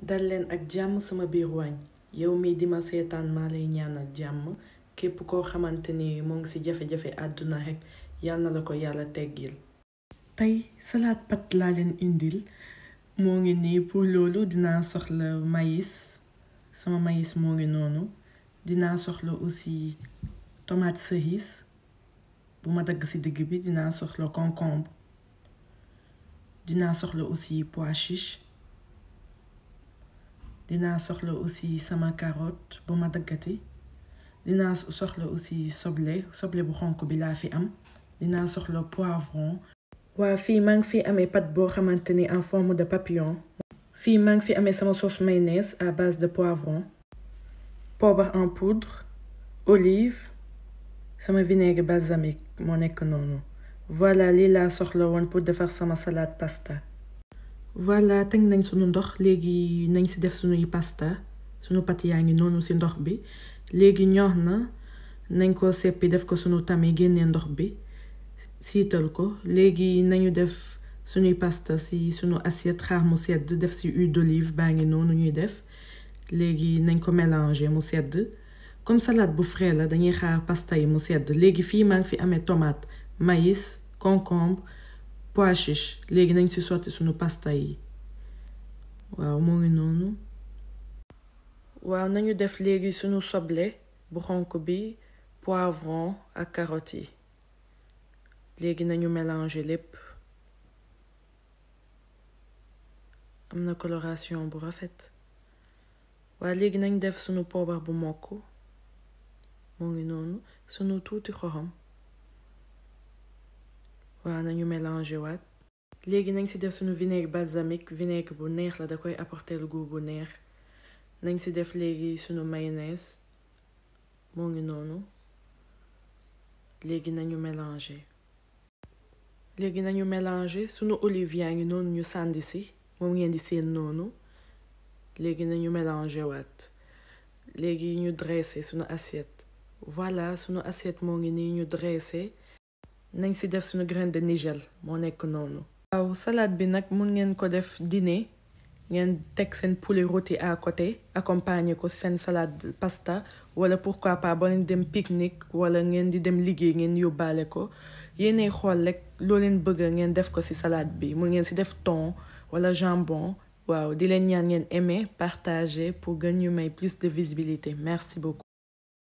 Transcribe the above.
dal leen ak jàmm sama biir waañ yow mii di ma seetaan maa lay ñaanal jàmm képp koo xamante ni moo ngi ci jafe-jafe àdduna rekk yal na la ko yàlla teggil tey salade pat laa leen indil moo ngi nii pour loolu dinaa soxla maïs sama maïs moo ngi noonu dinaa soxla aussi tomate cerise bu ma dagg ci digg bi dinaa soxla concombre dinaa soxla aussi pois chiche dinaa soxla aussi sama carotte bu ma daggati dinaa soxla aussi soble soble bu xonk bi laa fi am dinaa soxla poivron waa fii maa ngi fi amee pâte boo xamante ni en forme de papillon fii maa ngi fi amee sama sauce mayonnaise à base de poivron poobar en poudre olive sama vinaigre balsamique moo nekk noonu voilà lii laa soxla woon pour defar sama salade pasta voilà teg nañ sunu ndox léegi nañ ci def sunuy pasta sunu pat yaa ngi noonu ci ndox bi léegi ñor na nañ ko seppi def ko sunu tami génnee ndox bi siital ko léegi nañu def sunuy pasta ci sunu assiette xaar mu sedd def ci huile d'olive baa ngi noonu ñuy def léegi nañ ko mélanger mu sedd comme salade bu frais la dañuy xaar pasta yi mu sedd léegi fii maa ngi fi amee tomate maïs concombre pois chiche léegi nañ ci sotti sunu pasta yi waaw moo ngi noonu waaw nañu def léegi sunu soble bu xonk bi poivron ak carottes yi léegi nañu mélanger lépp am na coloration bu rafet waaw léegi nañ def sunu poobar bu mokk moo ngi noonu sunu tuuti xorom waaw nañu mélanger waat léegi nañ ci def sunu vinaigre balsamique vinaigre bu neex la da koy apporter le goût bu neex nañ ci def léegi sunu mayonnaise moo ngi noonu léegi nañu mélanger léegi nañu mélanger sunu olive yaa ngi noonu ñu sàndi ci moom ngeen di seen noonu léegi nañu mélanger waat léegi ñu dressé sunu assiette voilà sunu assiette moo ngi nii ñu dressé nañ ci def sunu graine de nigel moo nekk noonu waaw salade bi nag mun ngeen ko def dîner ngeen teg seen poulet rôti à côté accompagner ko seen salade pasta wala pourquoi pas ba leen dem pique-nique wala ngeen di dem liggéey ngeen yóbbaale ko yéenay xool rek loo leen bëgg ngeen def ko ci salade bi mun ngeen ci def thon wala jambon waaw di leen ñaan ngeen aimer partager pour gën ñu may plus de visibilité merci beaucoup